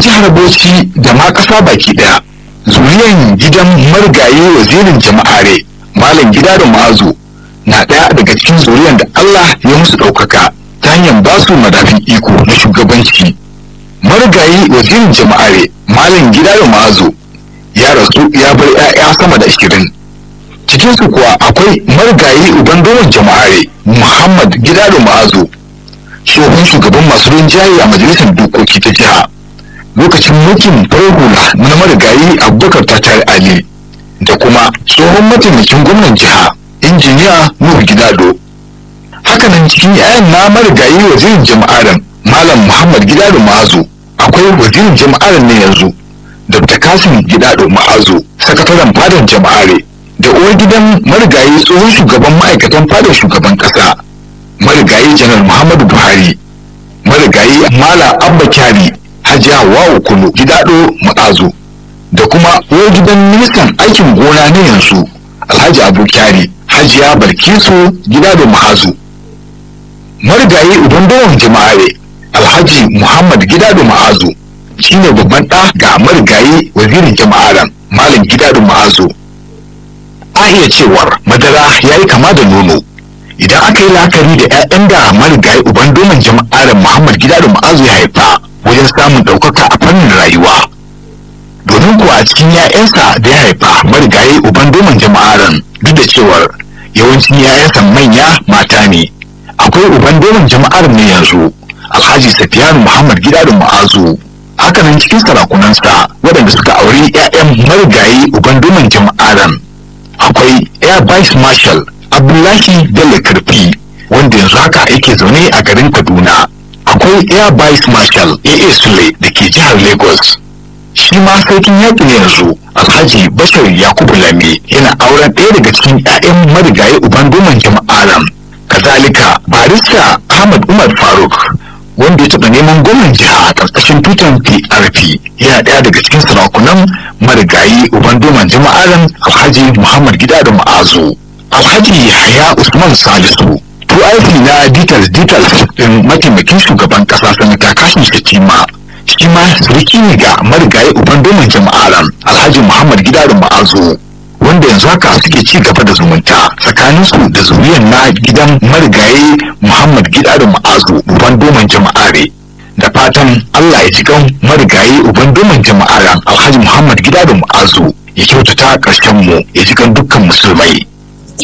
jihar bauchi da ma ƙasa baki ɗaya zuriyan gidan marigayi wazirin jama'are malam gida da ma'azu na ɗaya daga cikin zuriyan da allah ya musu ɗaukaka ta hanyar ba su madafin iko na shugabanci marigayi wazirin jama'are malam gida da ma'azu ya rasu ya bar 'ya'ya sama da ashirin cikinsu kuwa akwai marigayi uban doron jama'are muhammad gida da ma'azu tsohon shugaban masu rinjaye a majalisar dokoki ta jiha lokacin mulkin farar hula na marigayi abubakar tatar ali da kuma tsohon mataimakin gwamnan jiha injiniya nuhu gidado hakanan cikin 'ya'yan na marigayi wazirin jama'aran malam muhammad gidado ma'azu akwai wazirin jama'aran ne yanzu dr kasim gidado ma'azu sakataren fadar jama'are da uwar gidan marigayi tsohon shugaban ma'aikatan fadar shugaban kasa marigayi janar muhammadu buhari marigayi mala abba kyari hajiya wawo kulu gidado ma'azu da kuma uwar gidan ministan aikin gona na yanzu alhaji abu kyari hajiya balkisu gidado ma'azu marigayi uban bawan jama'are alhaji muhammad gidado ma'azu shine babban ɗa ga marigayi wazirin jama'aran malam gidado ma'azu a iya cewar madara ya yi kama da nono idan aka yi la'akari da 'ya'yan da marigayi uban doman jama'aran muhammad gidado ma'azu ya haifa wajen samun ɗaukaka a fannin rayuwa domin kuwa a cikin 'ya'yansa da ya haifa marigayi uban doman jama'aran duk da cewar yawancin 'ya'yansa manya mata ne akwai uban doman jama'ar ne yanzu alhaji safiyanu muhammad gidado ma'azu hakanan cikin sarakunansa waɗanda suka auri 'ya'yan marigayi uban doman jama'aran akwai air vice marshal abdullahi bello karfi wanda yanzu haka yake zaune a garin kaduna akwai air vice marshal aa sule da ke jihar lagos shi ma sarkin yaƙi ne yanzu alhaji bashir yakubu lame yana auren ɗaya daga cikin 'ya'yan marigayi uban doman jama'aran kazalika barista ahmad umar faruk wanda ya taɓa neman gwamnan jiha a ƙarƙashin tutan PRP yana ɗaya daga cikin sarakunan marigayi uban doman jama'aran alhaji muhammad gida da ma'azu alhaji yahaya usman salisu aiki na details details ɗin mataimakin shugaban ƙasa sanata kashin shatima shi ma suriki ne ga marigayi uban doman jama'aran alhaji muhammad gida da ma'azu wanda yanzu haka suke ci gaba da zumunta tsakaninsu da zuriyar na gidan marigayi Muhammad Gida da Ma'azu uban doman jama'are da fatan Allah ya ji kan marigayi uban doman jama'aran Alhaji Muhammad Gida da Ma'azu ya kyautata ƙarshen mu ya ji kan dukkan musulmai